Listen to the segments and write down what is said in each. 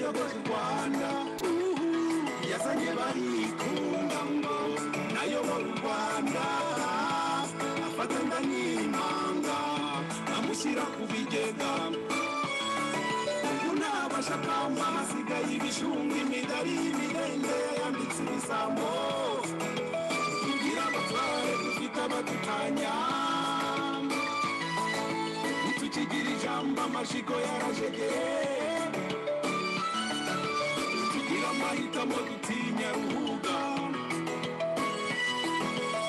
yakoze u rwanda yazanye barikunda ngo nayobora u rwanda afatanya n'impanga amushyira ku bigega ubu ntabasha kwamba hasigaye ibijumba imidari y'imidende yayambitse ibisambo kugira abatware dufite abadutanya ntitukigira ijambo amashyigo yarajegeye tugira amahitamo dutinya ruhuga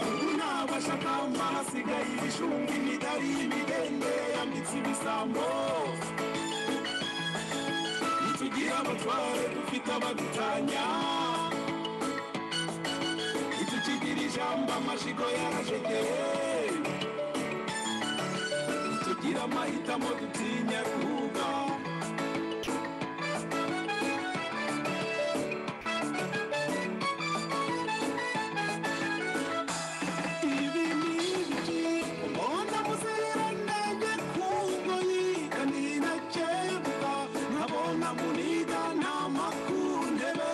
ubu ntabasha kwamba hasigaye ibijumba imidari y'imidende yayambitse ibisambo ntitugira abatware dufite abadutanya ntitukigira ijambo amashyigo yarajegeye tugira amahitamo dutinya kuvuga ibi ni ibiki mbona muziranenge ku ngoyi kanina cyemba nkabona muniga nta makuntebe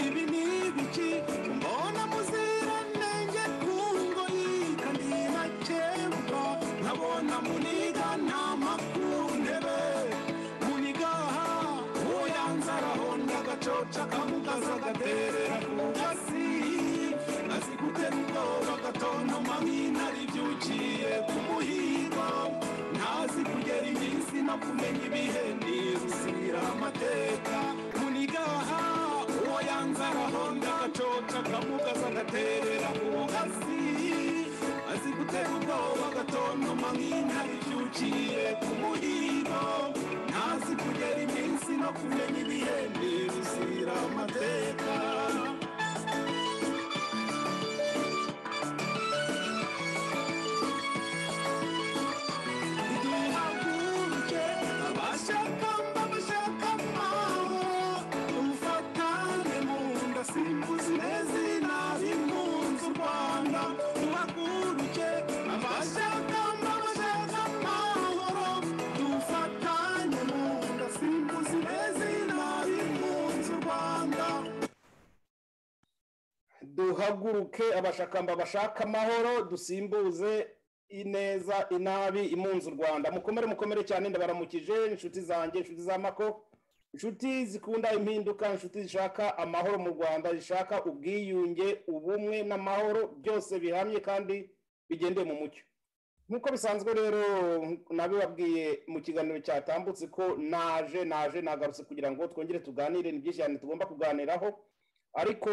ibi ni ibiki mbona muziranenge ku ngoyi kanina cyemba nkabona muniga nta makuntebe muniga aha uwo yanzaraho ndagacoca kamugaza agaterera ku gasi azi gutera ubwoba agatontoma nk'intare ibyukiye ku muhigo ntazi kugera iminsi no kumenya ibihe nirusira amateka munigaha uwo yanzaraho ndagacoca akamugaza agaterera ku gasi azi gutera ubwoba agatontoma nk'intare ibyukiye ku muhigo ntazi kugera iminsi no kumenya ibihe nirusira amateka duhaguruke abashaka mbabashaka mpaho dufatane mu nda simbuza nezina bimpunze u rwanda duhaguruke abashaka mbabashaka mpaho dufatane mu nda simbuza nezina bimpunze u rwanda duhaguruke abashakamba bashaka amahoro dusimbuze ineza inabi imunze u rwanda mukomere mukomere cyane ndabaramukije inshuti zanjye inshuti z'amako inshuti zikunda impinduka inshuti zishaka amahoro mu rwanda zishaka ubwiyunge ubumwe n'amahoro byose bihamye kandi bigendeye mu mucyo nk'uko bisanzwe rero nabibabwiye mu kiganiro cyatambutse ko naje naje nagarutse kugira ngo twongere tuganire ni byinshi cyane tugomba kuganiraho ariko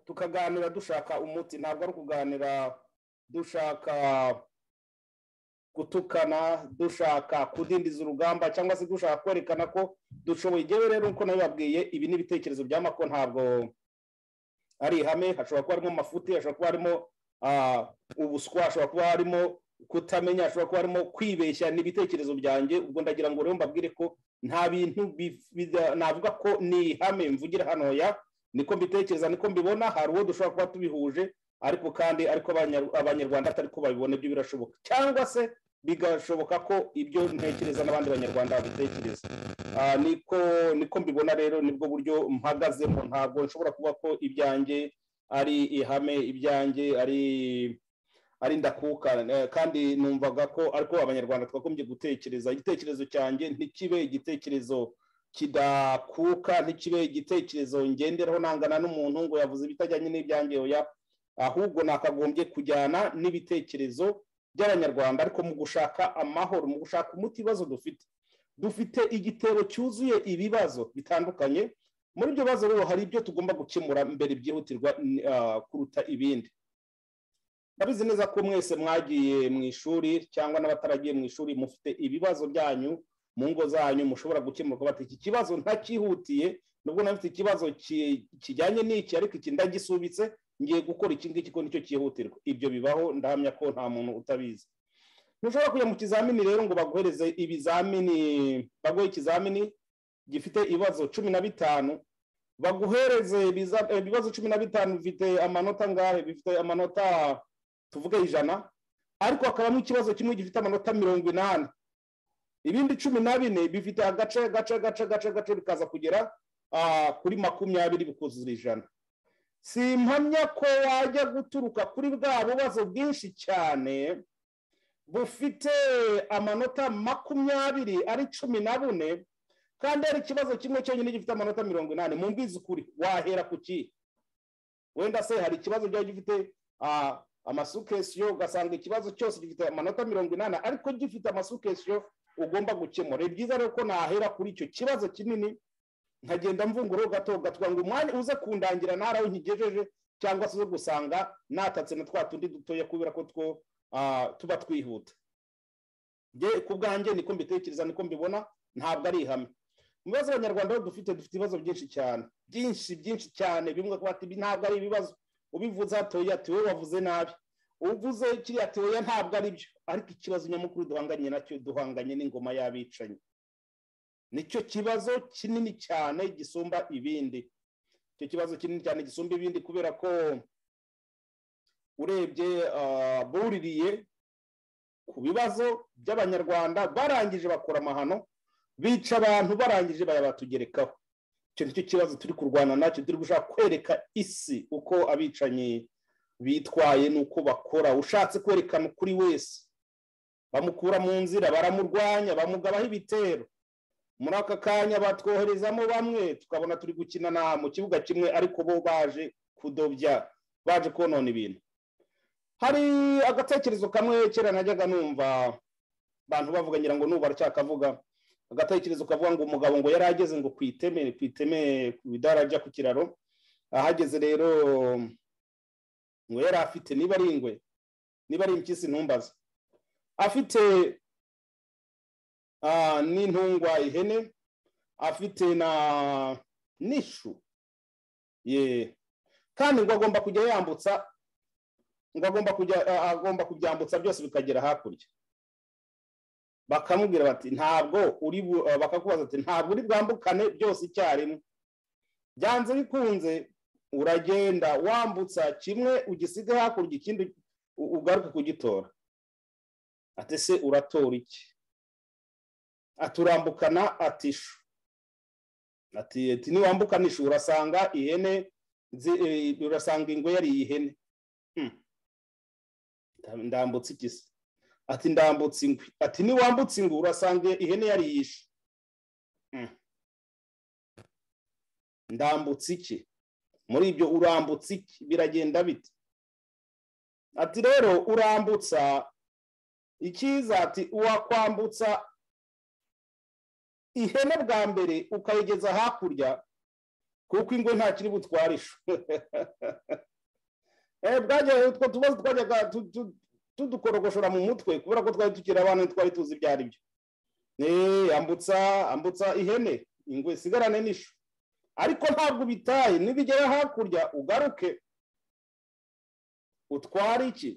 tukaganira dushaka umuti ntabwo ari ukuganira dushaka gutukana dushaka kudindiza urugamba cyangwa se dushaka kwerekana ko dushoboye igihe rero uko nabibabwiye ibi ni ibitekerezo by'amako ntabwo ari ihame hashobora kuba harimo amafuti hashobora kuba harimo ah, ubuswa hashobora kuba harimo kutamenya hashobora kuba harimo kwibeshya ni ibitekerezo byanjye ubwo ndagira ngo rero mbabwire ko nta bintu bif- bida- navuga ko ni ihame mvugira hano ya niko mbitekereza niko mbibona hari uwo dushobora kuba tubihuje ariko kandi ariko abanya- abanyarwanda atari ko babibona ibyo birashoboka cyangwa se bigashoboka ko ibyo ntekereza n'abandi banyarwanda babitekereza Ah, niko niko mbibona rero nibwo buryo mpagazemo ntabwo nshobora kuvuga ko ibyanjye ari ihame ibyanjye ari ari ndakuka eh, kandi numvaga ko ariko abanyarwanda twagombye gutekereza igitekerezo cyanjye ntikibe igitekerezo kidakuka ntikibe igitekerezo ngenderaho nangana n'umuntu ngo yavuze ibitajyanye n'ibyanjye oya ahubwo nakagombye kujyana n'ibitekerezo by'abanyarwanda ariko mu gushaka amahoro mu gushaka umuti ibibazo dufite dufite igitebo cyuzuye ibibazo bitandukanye muri ibyo bibazo rero hari ibyo tugomba gukemura mbere byihutirwa n- ah, kuruta ibindi ndabizi neza ko mwese mwagiye mu ishuri cyangwa n'abataragiye mu ishuri mufite ibibazo byanyu mu ngo zanyu mushobora gukemurwa bati iki kibazo ntakihutiye nubwo nafite ikibazo ki- kijyanye n'iki ariko iki ndagisubitse ngiye gukora iki ngiki ko nicyo cyihutirwa ibyo bibaho ndahamya ko nta muntu utabizi ntushobora kujya mu kizamini rero ngo baguhereze ibizamini baguhe ikizamini gifite ibibazo cumi na bitanu baguhereze ibiza- eh, ibibazo cumi na bitanu bifite amanota angahe bifite amanota tuvuge ijana ariko hakabamo ikibazo kimwe gifite amanota mirongo inani ibindi cumi na bine bifite agace gace gace gace gace bikaza kugera ah, kuri makumyabiri bikuzura ijana simpamya ko wajya guturuka kuri bwa bubazo bwinshi cyane bufite amanota makumyabiri ari cumi na bune kandi hari ikibazo kimwe cyonyine gifite amanota mirongo inani mu mbizi ukuri wahera ku kihe wenda se hari ikibazo byaba gifite amasukesiyo ugasanga ikibazo cyose gifite amanota mirongo inani ariko gifite amasukesiyo ugomba gukemura ni byiza rero ko nahera kuri icyo kibazo kinini nkagenda mvunguro gato gatwa ngo umwanya uze kundangira ntara aho nkigejeje cyangwa se uze gusanga natatse na twa tundi dutoya kubera ko two tuba twihuta ku bwanjye niko mbitekereza niko mbibona ntabwo ari ihame mu bibazo abanyarwanda dufite dufite ibibazo byinshi cyane byinshi byinshi cyane bimwe ko ibi ntabwo ari ibibazo ubivuze hatoya ati wowe wavuze nabi uvuze kiriya toya ntabwo ari byo ariko ikibazo nyamukuru duhanganye nacyo duhanganye n'ingoma y'abicanyi nicyo kibazo kinini cyane gisumba ibindi icyo kibazo kinini cyane gisumba ibindi kubera ko urebye buririye ku bibazo by'abanyarwanda barangije bakora amahano bica abantu barangije barabatugerekaho icyo nicyo kibazo turi kurwana nacyo turi gushaka kwereka isi uko abicanyi bitwaye n'uko bakora ushatse kwerekana ukuri wese bamukura mu nzira baramurwanya bamugabaho ibitero muri aka kanya batwoherezamo bamwe tukabona turi gukina na mu kibuga kimwe ariko bo baje kudobya baje konona ibintu hari agatekerezo kamwe kera najyaga numva abantu bavuga ngira ngo nuba aracyakavuga agatekerezo kavuga ngo umugabo ngo yari ageze ngo ku iteme ku iteme ku idarajya ku kiraro ahageze rero ngo yari afite niba ari ingwe niba ari impyisi ntumbaze afite n'intungwa ihene afite na n'ishu ye kandi ngo agomba kujya yambutsa ngo agomba kujya agomba kubyambutsa byose bikagera hakurya bakamubwira bati ntabwo uri bakakubaza ati ntabwo uri bwambukane byose icyarimwe byanze bikunze uragenda wambutsa kimwe ugisiga hakurya ikindi ugaruke kugitora ati se uratora iki aturambukana ati ishu ati niwambukana ishu urasanga ihene urasanga ingwe yariye ihene ndambutse igisi ati ndambutse ingwe ati niwambutse ingwe urasanga ihene yariye ishu ndambutse iki muri ibyo urambutse iki biragenda bite ati rero urambutsa icyiza ati uwakwambutsa ihene bwa mbere ukayigeza hakurya kuko ingwe nta kiri butwarisha bwajyaga utwo tubazo twajyaga tudukorogoshora mu mutwe kubera ko twari tukiri abana twari tuzi ibyo ari byo ambutsa ambutsa ihene ingwe sigarane n'ishu ariko ntabwo ubitaye nibigera hakurya ugaruke utware iki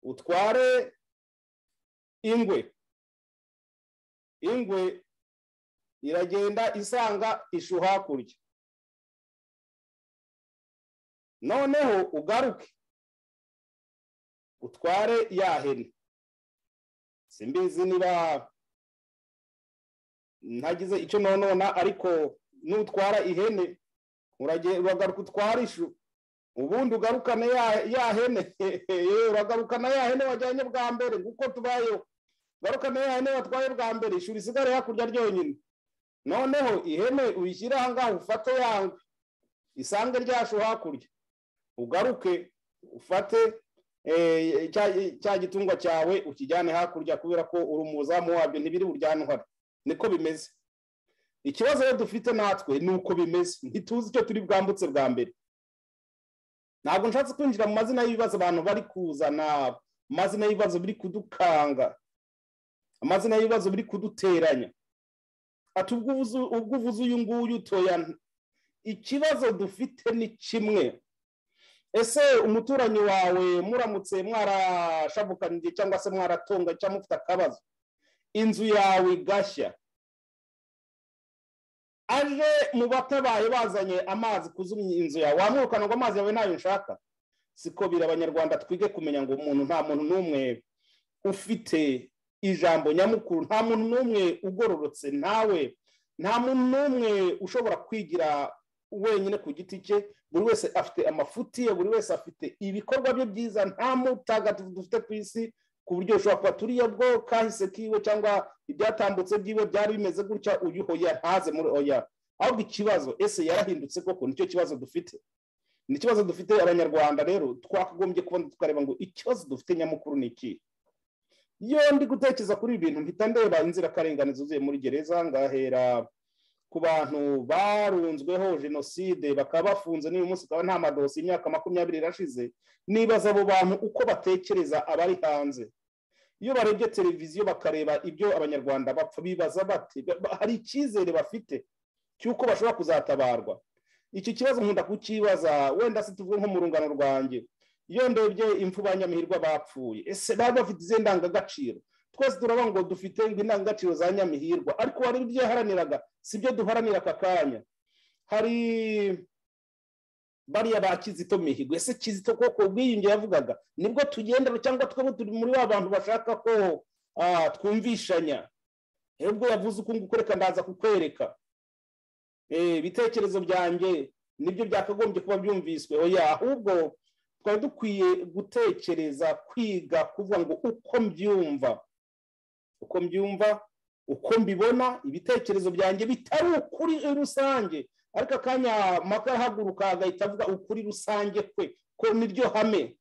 utware ingwe ingwe iragenda isanga ishu hakurya noneho ugaruke utware ya hene simbizi niba ntagize icyo nonona ariko nutwara ihene uragaruka utwara ishu ubundi ugarukane ya hene uragarukana ya hene wajyanye bwa mbere kuko tubayeho ugarukane ya hene watwaye bwa mbere ishuri isigare hakurya ryonyine noneho ihene uyishyire aha ngaha ufate yangwe isange ryashu hakurya ugaruke ufate cya gitungwa cyawe ukijyane hakurya kubera ko uri umuzamu wabyo ntibiri buryane uhari niko bimeze ikibazo rero dufite natwe ni uko bimeze ntituzi icyo turi bwambutse bwa mbere ntabwo nshatse kwinjira mu mazina y'ibibazo abantu bari kuzana amazina y'ibibazo biri kudukanga amazina y'ibibazo biri kuduteranya ati ubwo uvuze uyu nguyu utoya ikibazo dufite ni kimwe ese umuturanyi wawe muramutse mwarashabukaniye cyangwa se mwaratunga cyangwa mufite akabazo inzu yawe igashya aje mu batabaye bazanye amazi kuzumya inzu yawe wamwirukana ngo amazi yawe ntayo nshaka siko biri abanyarwanda twige kumenya ngo umuntu nta muntu n'umwe ufite ijambo nyamukuru nta muntu n'umwe ugororotse nawe nta muntu n'umwe ushobora kwigira wenyine ku giti cye buri wese afite amafuti ye buri wese afite ibikorwa bye byiza nta mutagatifu dufite ku isi ku buryo ushobora kuba turiya bwo kahise kiwe cyangwa ibyatambutse byiwe byari bimeze gutya uyu hoya ntaze muri oya ahubwo ikibazo ese yarahindutse koko nicyo kibazo dufite ni ikibazo dufite abanyarwanda rero twakagombye kubona tukareba ngo ikibazo dufite nyamukuru ni iki iyo ndi gutekereza kuri ibi bintu mpita ndeba inzirakarengane zuzuye muri gereza ngahera ku bantu barunzweho jenoside bakaba bafunze n'uyu munsi ukaba nta madosi imyaka makumyabiri irashize nibaza abo bantu uko batekereza abari hanze iyo barebye televiziyo bakareba ibyo abanyarwanda bapfa bibaza bati hari icyizere bafite cy'uko bashobora kuzatabarwa iki kibazo nkunda kukibaza wenda se tuvuge nko mu rungano rwanjye iyo ndebye impfu ba nyamihirwa bapfuye ese baba bafite izihe ndangagaciro twese turabona ngo dufite indangagaciro za nyamihirwa ariko hari ibyo yaharaniraga si byo duharanira aka kanya hari bariya ba kizito mihigo ese kizito koko ubwiyunge yavugaga nibwo tugendera cyangwa twaba turi muri ba bantu bashaka ko twumvishanya ubwo yavuze uku nguku reka ndaza kukwereka ibitekerezo byanjye nibyo byakagombye kuba byumviswe oya ahubwo twari dukwiye gutekereza kwiga kuvuga ngo uko mbyumva uko mbyumva uko mbibona ibitekerezo byanjye bitari ukuri rusange ariko akanya maka ahaguruka agahita avuga ukuri rusange kwe ko niryo hame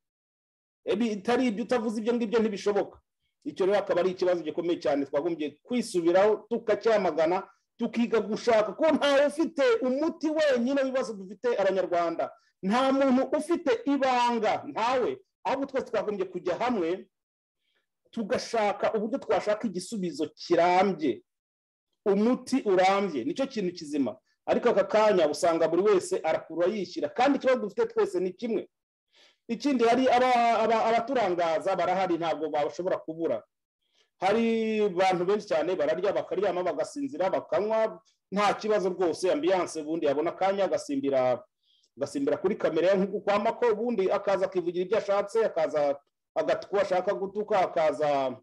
bitari ibyo utavuze ibyo ngibyo ntibishoboka icyo rero akaba ari ikibazo gikomeye cyane twagombye kwisubiraho tukacyamagana tukiga gushaka ko ntawe ufite umuti wenyine w'ibibazo dufite abanyarwanda nta muntu ufite ibanga ntawe ahubwo twese twagombye kujya hamwe tugashaka uburyo twashaka igisubizo kirambye umuti urambye nicyo kintu kizima ariko aka kanya usanga buri wese arakurura yishyira kandi ikibazo dufite twese ni kimwe ikindi hari abaturangaza barahari ntabwo bashobora kubura hari abantu benshi cyane bararya bakaryama bagasinzira bakanywa nta kibazo rwose ambiyanse ubundi yabona akanya agasimbira agasimbira kuri kamera nk'uku kwama ko ubundi akaza akivugira ibyo ashatse akaza agatuka ashaka gutuka akaza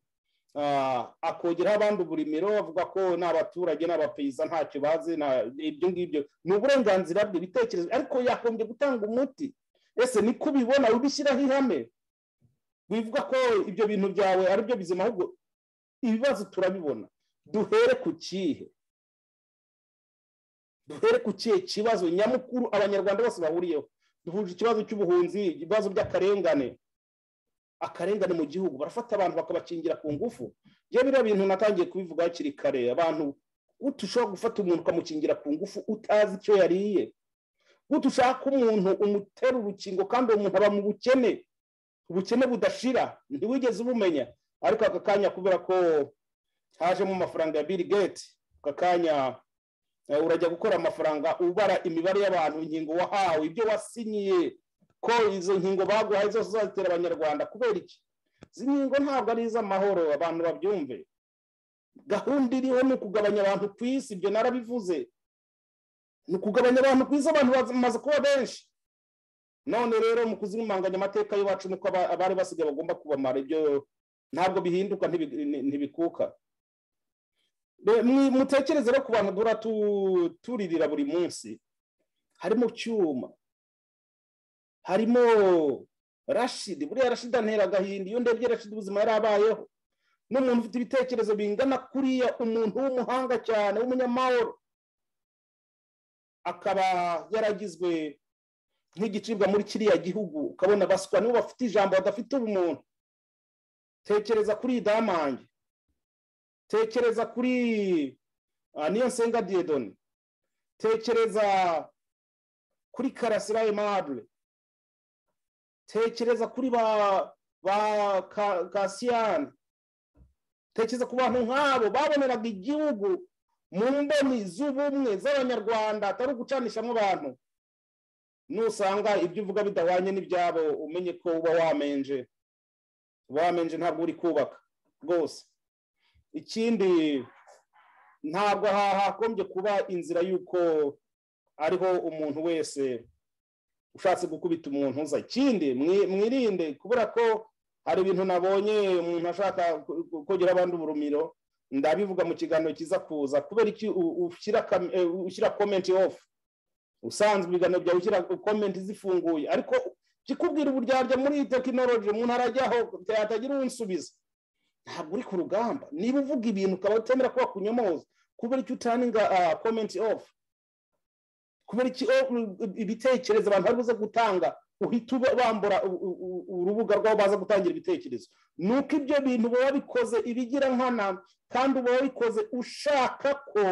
akogeraho abandi uburimiro avuga ko ni abaturage ni abapeyiza ntacyo bazi ibyo ngibyo ni uburenganzira bwe ibitekerezo ariko yakombye gutanga umuti ese niko ubibona ubishyiraho ihame wivuga ko ibyo bintu byawe ari byo bizima ahubwo ibibazo turabibona duhere ku kihe duhere ku kihe kibazo nyamukuru abanyarwanda bose bahuriyeho duhuje ikibazo cy'ubuhunzi ibibazo by'akarengane akarengane mu gihugu barafata abantu bakabakingira ku ngufu iyo biriya bintu natangiye kubivuga hakiri kare abantu utushobora gufata umuntu ukamukingira ku ngufu utazi icyo yariye utushaka umuntu umutera urukingo kandi uwo muntu aba mu bukene ubukene budashira ntiwigeze ubumenya ariko aka kanya kubera ko hajemo amafaranga ya Bill Gates aka kanya urajya gukora amafaranga ubara imibare y'abantu inkingo wahawe ibyo wasinyiye ko izo nkingo baguhaye zose uzazitera abanyarwanda kubera iki izi nkingo ntabwo ari iz'amahoro abantu babyumve gahunda iriho ni ukugabanya abantu ku isi ibyo narabivuze ni ukugabanya abantu ku isi abantu bamaze kuba benshi none rero mu kuzimanganya amateka y'iwacu nuko abari basigaye bagomba kubamara ibyo ntabwo bihinduka ntibikuka mutekereze rero ku bantu duhora turirira buri munsi harimo cyuma harimo rashidi buriya rashidi antera agahinda iyo ndebye rashidi ubuzima yari abayeho n'umuntu ufite ibitekerezo bingana kuriya umuntu w'umuhanga cyane w'umunyamahoro akaba yaragizwe nk'igicibwa muri kiriya gihugu ukabona baswa nibo bafite ijambo badafite ubumuntu tekereza kuri damange tekereza kuri niyo nsenga diyedoni tekereza kuri karasira emabure tekereza kuri ba ba kasiyani tekereza ku bantu nk'abo baboneraga igihugu mu mboni z'ubumwe z'abanyarwanda atari ugucanishamo abantu nusanga ibyo uvuga bidahwanye n'ibyabo umenye ko uba wamenje wamenje ntabwo uri kubaka rwose ikindi ntabwo hakombye kuba inzira y'uko ariho umuntu wese ushatse gukubita umuntu uza ikindi mwirinde kubera ko hari ibintu nabonye umuntu ashaka kogera abandi uburumiro ndabivuga mu kiganiro kiza kuza kubera iki ushyira komenti ofu usanzwe ibiganiro byawe ushyira komenti zifunguye ariko kikubwira uburyarya muri iyi tekinoloji umuntu arajyaho yatagira unsubiza ntabwo uri ku rugamba niba uvuga ibintu ukaba utemera ko wakunyomoza kubera icyo utaninga komenti ofu kubera ibitekerezo abantu bari buze gutanga uhita bambura urubuga rw'aho baza gutangira ibitekerezo nuko ibyo bintu uba wabikoze ibigira nkana kandi uba wabikoze ushaka ko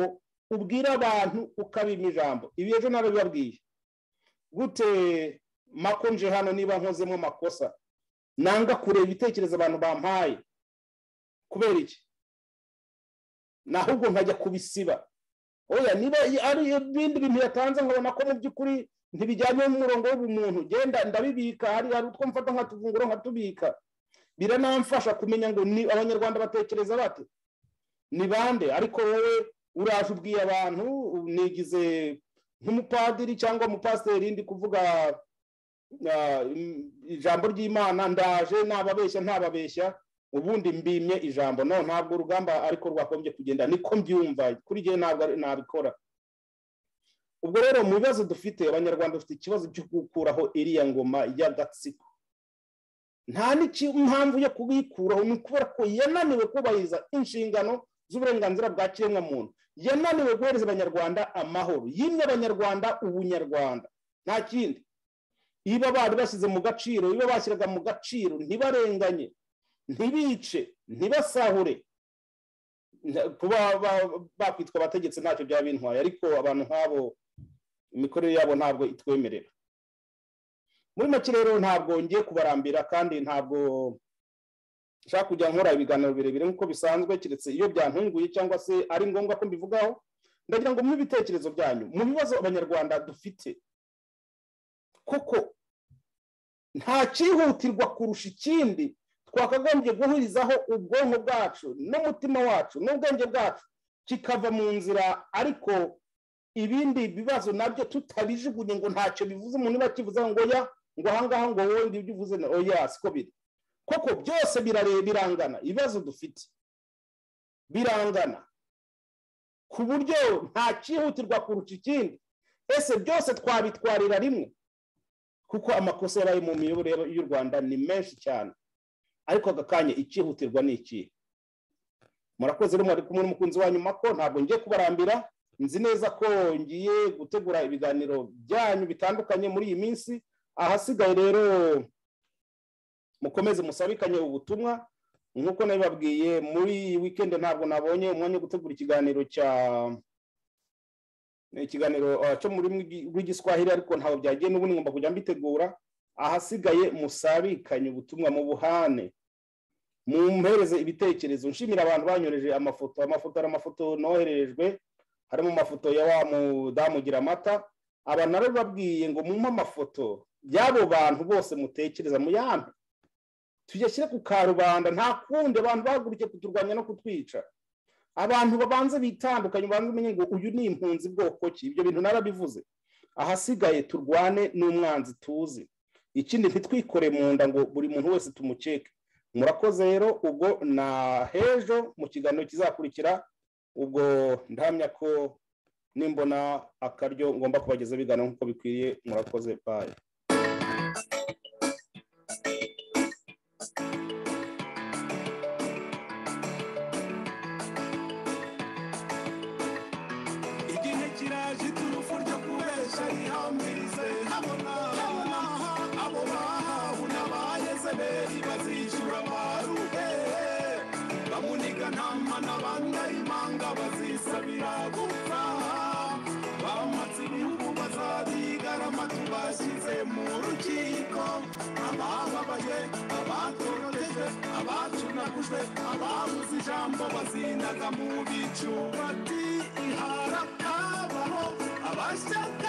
ubwira abantu ukabima ijambo ibi ejo nawe bibabwiye gute makonje hano niba nkozemo amakosa nanga kureba ibitekerezo abantu bampaye kubera iki nahubwo nkajya kubisiba oya niba ari ibindi bintu yatanze nkabona ko mu by'ukuri ntibijyanye n'umurongo w'ubumuntu genda ndabibika hari utwo mfata nkatuvungura nkatubika biranamfasha kumenya ngo ni abanyarwanda batekereza bate ni bande ariko wowe uraje ubwiye abantu nigize nk'umupadiri cyangwa umupasiteri ndi kuvuga ijambo ry'imana ndaje ntababeshya ntababeshya ubundi mbimye ijambo no ntabwo urugamba ariko rwakombye kugenda niko mbyumva kuri igihe ntabwo nabikora ubwo rero mu bibazo dufite abanyarwanda dufite ikibazo cyo gukuraho iriya ngoma y'agatsiko nta n'impamvu yo kuyikuraho ni ukubera ko yananiwe kubahiriza inshingano z'uburenganzira bwa kiremwamuntu yananiwe guhereza abanyarwanda amahoro yimye abanyarwanda ubunyarwanda nta kindi iba bari bashyize mu gaciro iba bashyiraga mu gaciro ntibarenganye ntibice ntibasahure kuba bakwitwa abategetsi ntacyo byaba bintwaye ariko abantu nk'abo imikorere yabo ntabwo itwemerera muri make rero ntabwo ngiye kubarambira kandi ntabwo nshaka kujya nkora ibiganiro birebire nk'uko bisanzwe keretse iyo byantunguye cyangwa se ari ngombwa ko mbivugaho ndagira ngo mu bitekerezo byanyu mu bibazo abanyarwanda dufite kuko nta cyihutirwa kurusha ikindi twakagombye guhurizaho ubwonko bwacu n'umutima wacu n'ubwenge bwacu kikava mu nzira ariko ibindi bibazo nabyo tutabijugunye ngo ntacyo bivuze umuntu niba kivuze ngo ya ngo ahangaha ngo wowe ngibyo uvuze na oya siko biri koko byose birangana ibibazo dufite birangana ku buryo nta cyihutirwa kurusha ikindi ese byose twabitwarira rimwe kuko amakosa yabaye mu miyoborere y'u rwanda ni menshi cyane ariko aka kanya icyihutirwa ni ikihe murakoze rero mwari kumwe n'umukunzi wa nyuma ko ntabwo ngiye kubarambira nzi neza ko ngiye gutegura ibiganiro byanyu bitandukanye muri iyi minsi ahasigaye rero mukomeze musabikanye ubutumwa nk'uko nabibabwiye muri iyi wikendi ntabwo nabonye umwanya wo gutegura ikiganiro cya ikiganiro cyo muri rw'igiswahili ariko ntabwo byagiye n'ubundi ngomba kujya mbitegura ahasigaye musabikanye ubutumwa mu buhane mumpereze ibitekerezo nshimira abantu banyoreje amafoto amafoto hari amafoto nohererejwe harimo amafoto ya wa mudamu ugira amata aba nabo babwiye ngo mumpe amafoto y'abo bantu bose mutekereza muyampe tuyashyire ku karubanda nta kundi abantu bahagurukiye kuturwanya no kutwica abantu babanze bitandukanye ubanza umenye ngo uyu ni impunzi bwoko ki ibyo bintu narabivuze ahasigaye turwane n'umwanzi tuzi ikindi ntitwikore mu nda ngo buri muntu wese tumukeke murakoze rero ubwo na hejo mu kiganiro kizakurikira ubwo ndahamya ko nimbona akaryo ngomba kubagezaho ibiganiro nk'uko bikwiriye murakoze bayo igihe kiraje iturufu ryo kubesha rihambirize habona abo bahawe n'abahezebeli bazishyura baruhe bamuniga ntama n'abandarimanga bazisabira gupfa bamatse ibihugu bazabigarama tubashyize mu rukiko abababaye abatorotejwe abacunagujwe ababuze ijambo bazindaga mu bicu bati ihara kabaho abashyaka